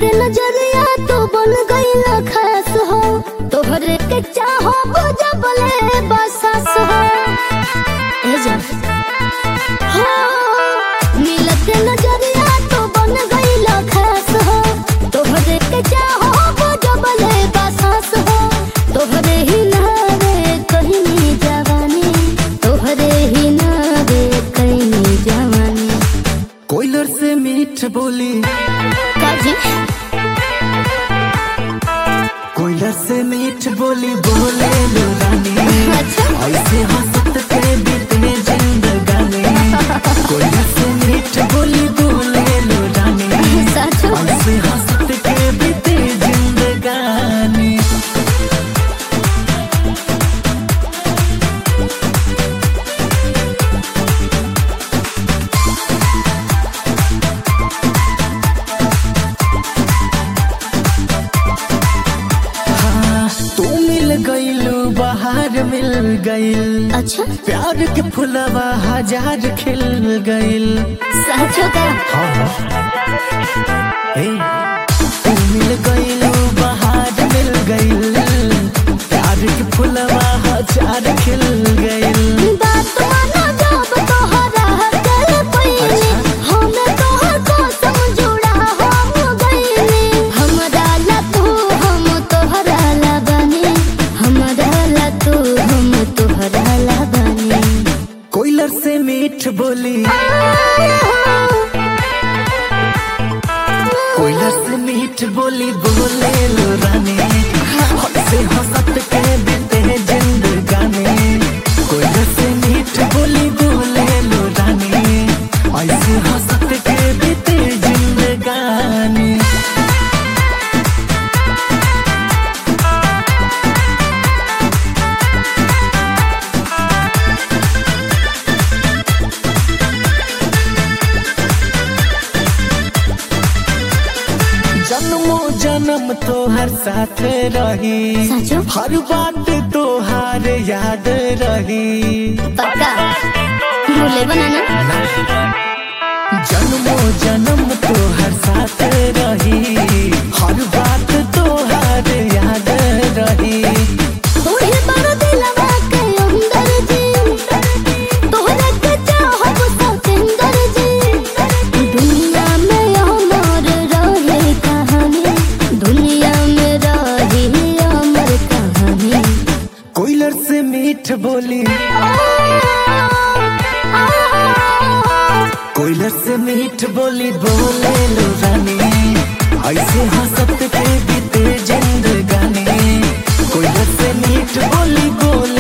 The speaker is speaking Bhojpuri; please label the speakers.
Speaker 1: मिलत नजरिया तो बन गईला खास हो तोहरे के चाहो बुझबले बसास हो ए जा हो मिलत नजरिया तो बन गईला खास हो तोहरे के चाहो बुझबले बसास हो तोहरे ही नावे कहीं जवानी तोहरे ही नावे कहीं जवानी
Speaker 2: कोयलर से मीठ बोली
Speaker 1: काजी
Speaker 2: कोयलर से मीठ बोली बोले लो रानी
Speaker 1: अच्छा
Speaker 2: ऐसे हंसत के बीतने जिंदगानी कोयलर से मीठ बोली बोले लो रानी
Speaker 1: सच
Speaker 2: ऐसे हंसत के बीते जिंदगानी हाँ, तू मिल गईलू बाहर मिल गईल
Speaker 1: अच्छा
Speaker 2: प्यार के फुलवा हजार खिल गईल
Speaker 1: सचो का
Speaker 2: हे, तू मिल गईलू बाहर मिल गईल प्यार के फुलवा हजार खिल गईल
Speaker 1: बात मानो जब तोहरा दिल पईली हमें तोहर कसम जुड़ा हम गईली हमरा ला तू हम तोहरा ला बनी हमरा ला तू हम तोहरा ला बनी
Speaker 2: कोयलर से मीठ बोली कोयलर से मीठ बोली बोले लो रानी हद से हंसत के बीते जिंदगानी कोयलर से मीठ बोली बोले लो रानी ऐसे हंसत के बीते जिंदगानी जन्मो जन्म तो हर साथ रही
Speaker 1: सचो
Speaker 2: हर बात तो हर याद रही
Speaker 1: पक्का भूले बनाना
Speaker 2: जन्मो जन्म तो हर साथ रही हर बात तो हर याद रही
Speaker 1: तोहे बड़ दिलवा के अंदर जी तोहरे के चाहब सतेंदर जी दुनिया में अमर रहे कहानी दुनिया में रही अमर कहानी
Speaker 2: कोयलर से मीठ बोली कोयलर से मीठ बोली बोले लो रानी ऐसे हंसत के बीते जिंदगानी कोयलर से मीठ बोली बोले